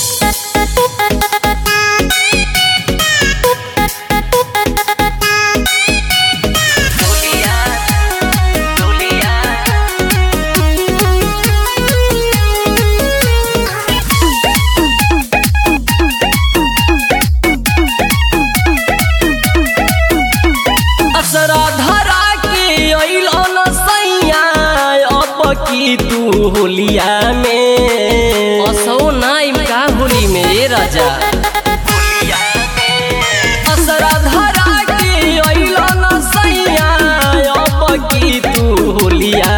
असरा धरा के अइलो न सैया अब की तू होलिया में असो नाइम का होली में ए राजा असरा धरा के अइलो न सैया अब की तू होलिया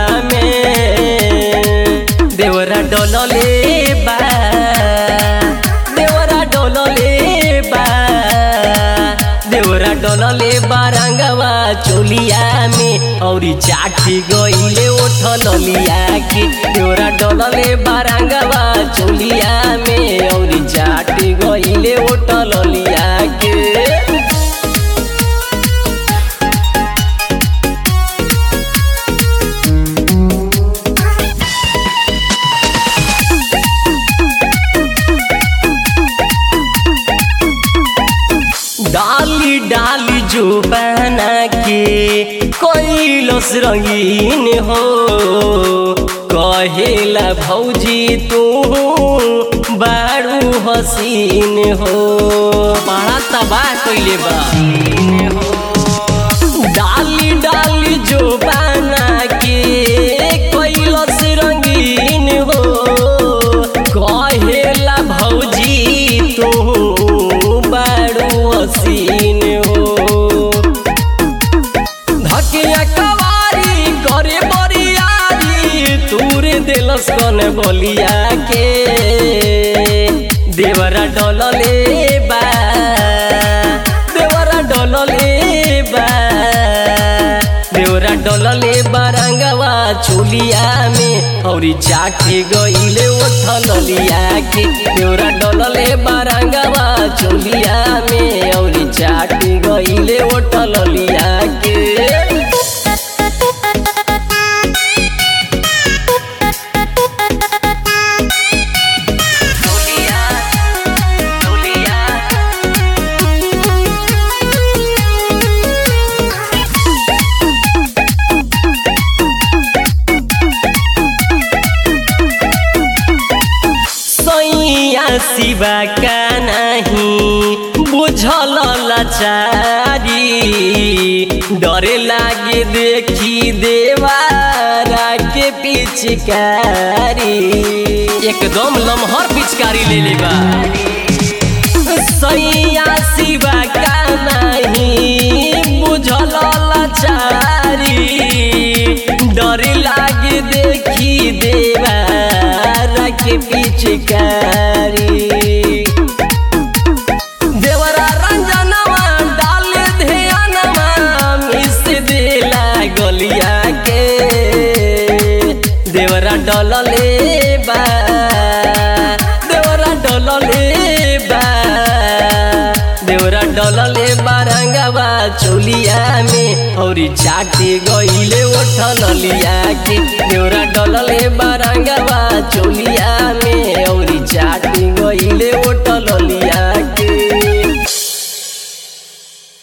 में देवरा डोलले बा देवरा डोलले बा देवरा डोलले बारंगवा चोलिया में औरी चाटी गइले ओठलिया के देवरा डोलले बारंगवा चोलिया में औरी चाटी गइले ओठलिया के डाली डाली जो बना के कैलस रंगीन हो कहेला भौजी तू बारू हसीन हो बड़ा तबाह कैले बा डाली डाली जो बना के कैलस रंगीन हो कहेला भौजी तू बारू हसीन हो धकिया कवारी करे बरियारी तूरे दिलस कन बलिया के देवरा डलले बा देवरा डलले बा देवरा डलले बारंगवा चोलिया में औरी चाटे गइले ओठलिया के देवरा डलले बारंगवा चोलिया में औरी चाटे गइले ओठलिया के सैया शिवा का नहीं बुझल लाचारी डरे लागे देखी देवारा के पिचकारी एकदम लमहर पिचकारी ले लेबा सैया शिवा का नहीं बुझल लाचारी डर लागे देखी देवारा के पिचकारी देवरा रंजनवा डाल ध्यानवा मिस देला गलिया के देवरा डलले बा देवरा डलले बा देवरा डलले बारंगवा चोलिया में औरी चाटे गइले ओठलिया के देवरा डलले बारंगवा चोलिया में औरी चाटे गइले ओठ